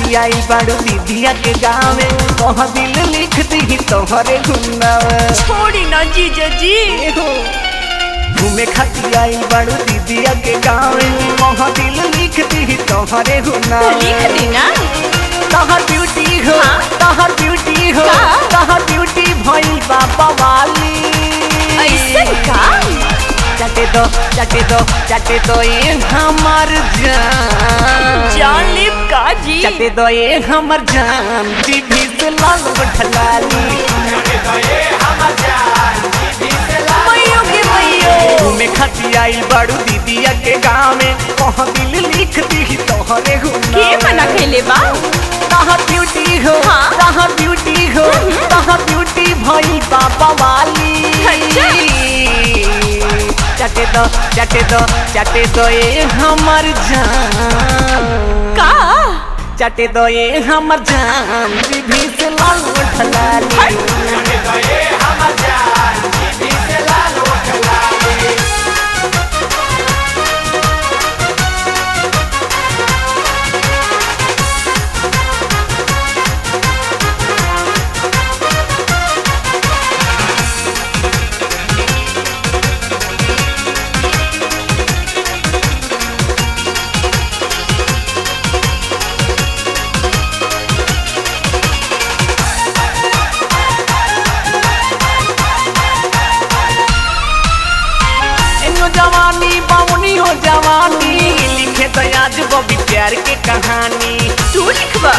खतियाई बाड़ू दीदिया के गाँव में कह दिल लिख दी तोहरे गुन्नावे छोड़ी ना जीजा जी घूमे खतियाई बाड़ू दीदिया के गाँव में कह दिल लिख दी तोहरे गुन्नावे लिख दी ना तहर ब्यूटी हो हाँ? तहर ब्यूटी हो का? तहर ब्यूटी भइल बाबा वाली ऐसे का चटे दो चटे दो चटे दो ये हमर जान जान लिप का जी चटे दो ये हमर जान जीभी से लाल बठलाली मैयो के मैयो घूमे खती आइल बड़ू दीदिया के गाँव में कह दिल लिख दी तोहरे के गुना मना कैले बा तहर ब्यूटी हो हाँ? तहर ब्यूटी हो तहर ब्यूटी भइल बाबा वाली अच्छा। चटे दो चटे दो चटे दो ये हमर जान का चटे दो ये हमर जान जीभी से लाल उठलाली एनो जवानी बावनी हो जवानी लिखे तो आज बबी प्यार के कहानी तू लिखबा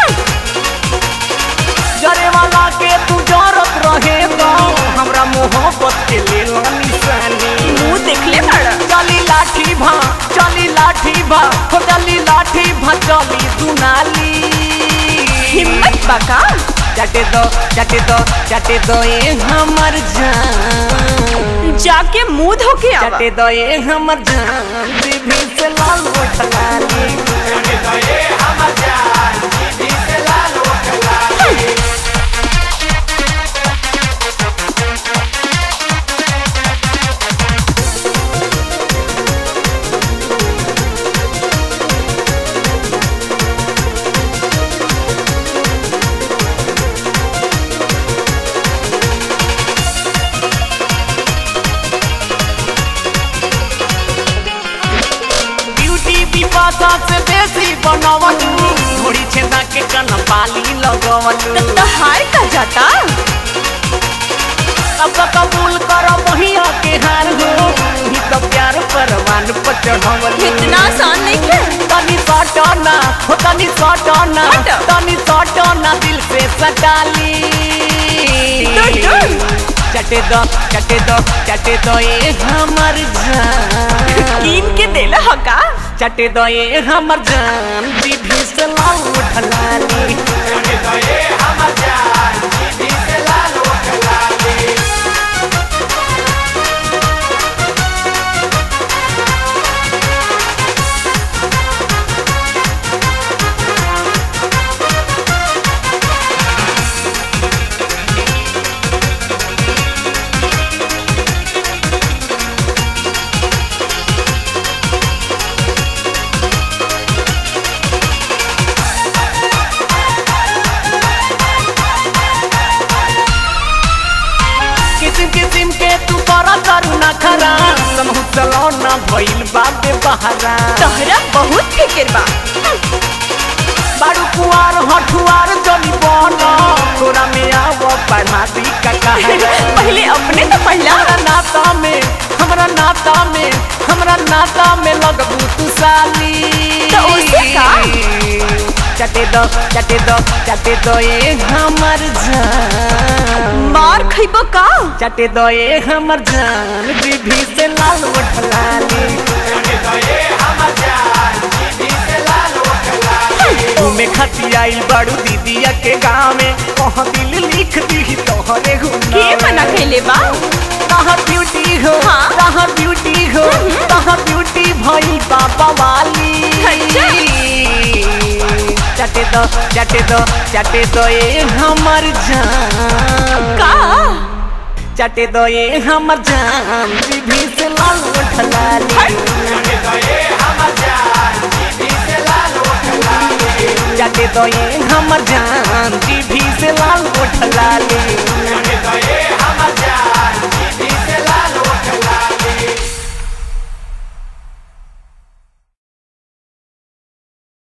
जरे वाला के तू जरत रहे तो हमरा मोहब्बत के ले लो निशानी मुंह देख ले बड़ा चली लाठी भा चली लाठी भा हो चली लाठी भा चली दुनाली हिम्मत बा का चटे दो चटे दो चटे दो ये हमर जान जाके मुंह धो के आवा चटे दो ये हमर जान जीभी से लाल उठलाली ब्यूटी विपाशा से बेसी बनवलू थोड़ी छेदा के कन पाली लगवलू तो हाय का जाता अब तो कबूल करो महिया के हार हो ही तो प्यार परवान पर चढ़वलू इतना आसान नहीं है तनी सटना हो तनी सटना हट। तनी सटना दिल से सटाली दूर, दूर। चटे दो चटे दो चटे दो ये हमर जान कीन के देला हका चटे दो ये हमर जान जीभी से लाल उठलाली किसिम किसिम के तू करा करू ना खरा समहु चलौना भइल बाबे बहरा तोहरा बहुत फिक्र बा बारू कुआर हठुआर जनी बना तोरा में आव पढ़ा दी का कहारा पहले अपने तो पढ़ला हमरा नाता में हमरा नाता में हमरा नाता में लगबू तू साली तो उसे का? चटे दो चटे दो चटे दो ये हमर जान मार खइबो का चटे दो ये हमर जान जीभी से लाल उठलाली घूमे खती आइल बड़ू दीदिया के गाँव में कह दिल लिख दी तोहरे के गुना मना कैले बा तहर ब्यूटी हो हाँ? तहर ब्यूटी हो तहर ब्यूटी भइल बाबा वाली अच्छा। चटे दो चटे दो चटे दो ये हमर जान का चटे दो ये हमर जान जीभी से लाल उठलाली चटे दो ये हमर जान जीभी से लाल गोठ लाली